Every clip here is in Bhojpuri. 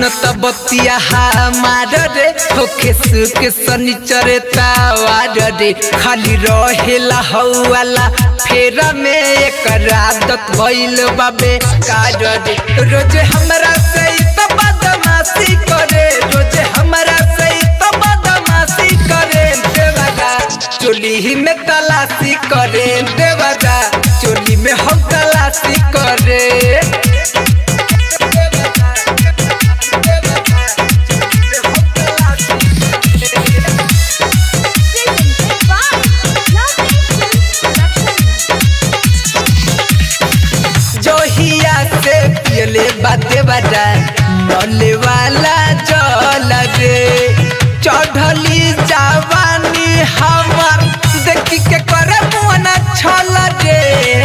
मानत बतिया हमार रे होखे सुख शनिचर तावार रे खाली रहेला हौवाला फेरा में एक आदत भइल बाबे कार रे रोज हमरा से ई तो बदमाशी करे रोज हमरा से ई तो बदमाशी करे देवादा चोली ही में तलाशी करे देवादा चोली में हम तलाशी करे जोहिया से पियले बाते बाजा नले वाला जल रे चढ़ली जवानी हमर देखी के करे मन छल रे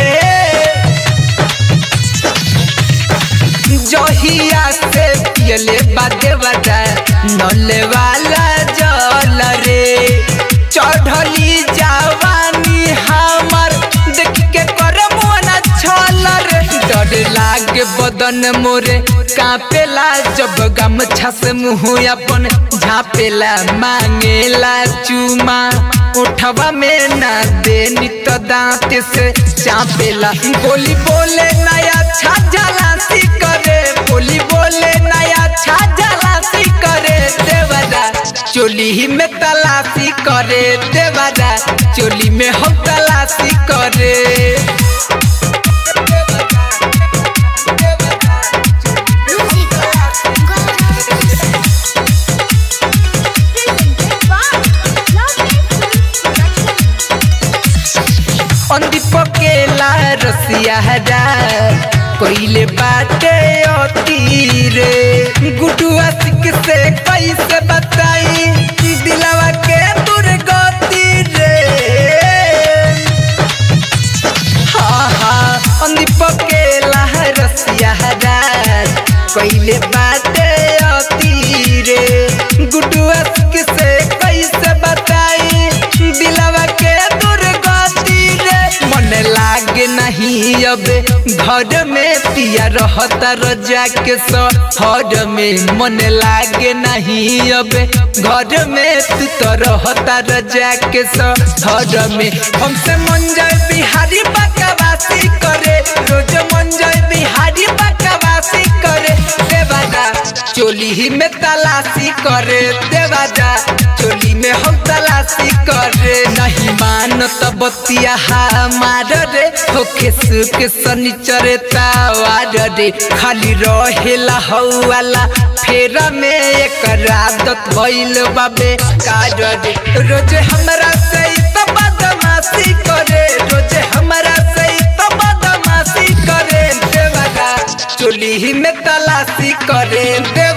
जोहिया से पियले बाते बाजा नले वाला जल रे चढ़ली जवानी हमर देख के करे मन छल रे डर लागे बदन मोरे कापेला जब गमछा से मुँह अपन झापेला मांगेला चुमा उठवा में ना देनी तो दांत से चापेला बोली बोले नया छाजलासी करे बोली बोले नया छाजलासी करे देवदा चोली ही में तलाशी करे देवदा चोली में हम तलाशी करे अंधी पकेला रसिया हरा पहिले बाटे अती रे गुडुआ सिक से कैसे बताई दिलावा के दुर्गति रे हाँ हाँ अंधी पकेला रसिया हरा पहिले बाटे अती रे गुडुआ सिक से कैसे बताई दिलावा के दुर्गति रे मन लागे नहीं अब घर में पिया रहता रजा के सहर में मन लागे नहीं अब घर में तू तो रहता रजा के सहर में हमसे मन जाए बिहारी बकवासी करे रोज मन जाए बिहारी बकवासी करे देवादा चोली ही में तलाशी करे देवादा चोली में हम तलाशी करे नहीं मानत बतिया हमार रे होखे सुख शनिचर तावार रे खाली रहेला हौवाला फेरा में एक आदत भइल बाबे कार रे रोज हमरा से ई तो बदमाशी करे रोज हमरा से ई तो बदमाशी करे देवादा चोली ही में तलाशी करे दे